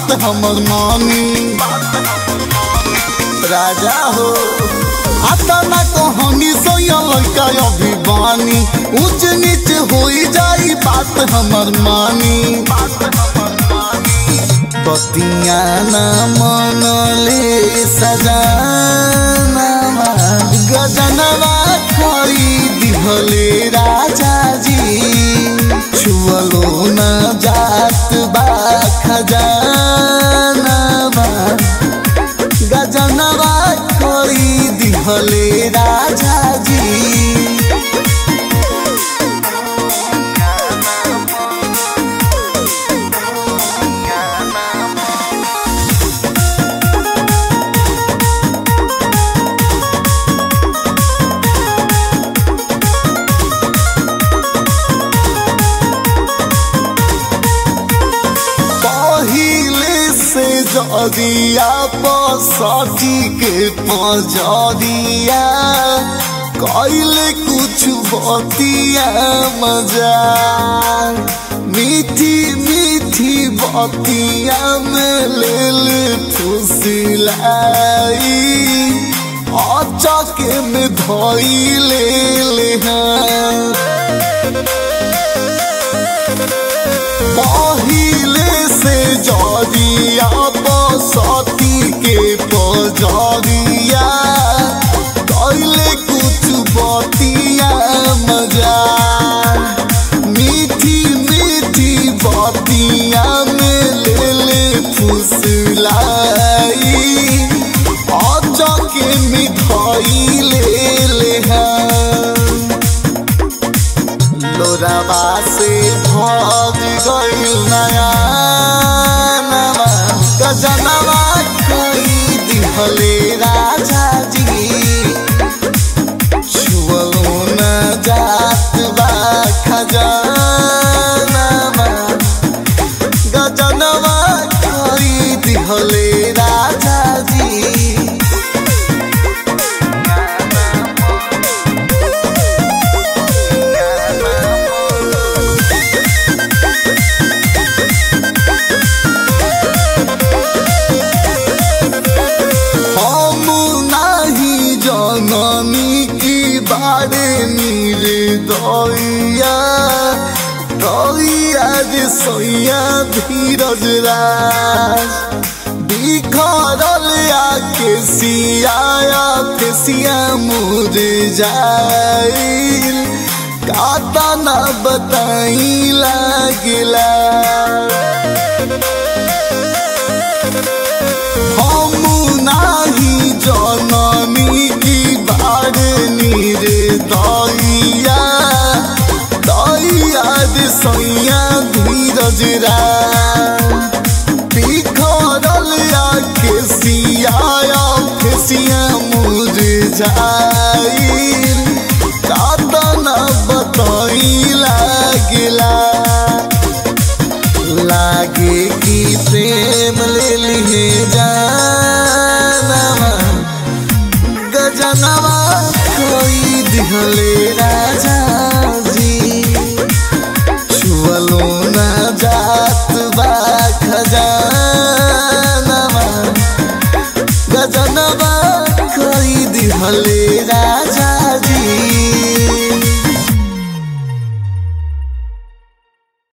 बात हमर मानी राजा हो आता ना कहानी सोया लड़का अभिमानी ऊंच नीच हो जाई बात हमर मानी बतिया ना मनले सजाना गजनवा खरी दिहले राजा जी छुअलो न जात बा खजानवा गजनवा खरी दिहले राजा जी पहिले से जदिया पसटी के पजरिया कैले कुछ बतिया मजा मीठी मीठी बतिया में लेल फुसिलाई अचके में धइले ले हाँ पहिले से जरिया बसती के पजरिया कैले कुछ बतिया मजा मीठी मीठी बतिया में ले ले फुसलाई अचके मिठाई ले ले हाँ लोराबा से भग गइल नया नवा गजनवा कोई दिहले राजा जी छुअलो न जात बा खजानवा गजनवा कोई दिहले राजा जी हम नाही जननी की बारे नीरे दैया दैया जे सैया धीरज राज बिखरल आके सियाया फेसिया मुझे जाइल काता ना बताई लागला हम नाही जननी की बारनी रे दैया दैया रे सैया धीरज रा बिखरल आके सियाया फेसिया मुझे जाइल कातना बताई लागला लागे कि प्रेम ले लिए जानवा गजनवा कोई दिहले राजा जी छुअलो न जात बा खजानवा गजनवा कोई दिहले राजा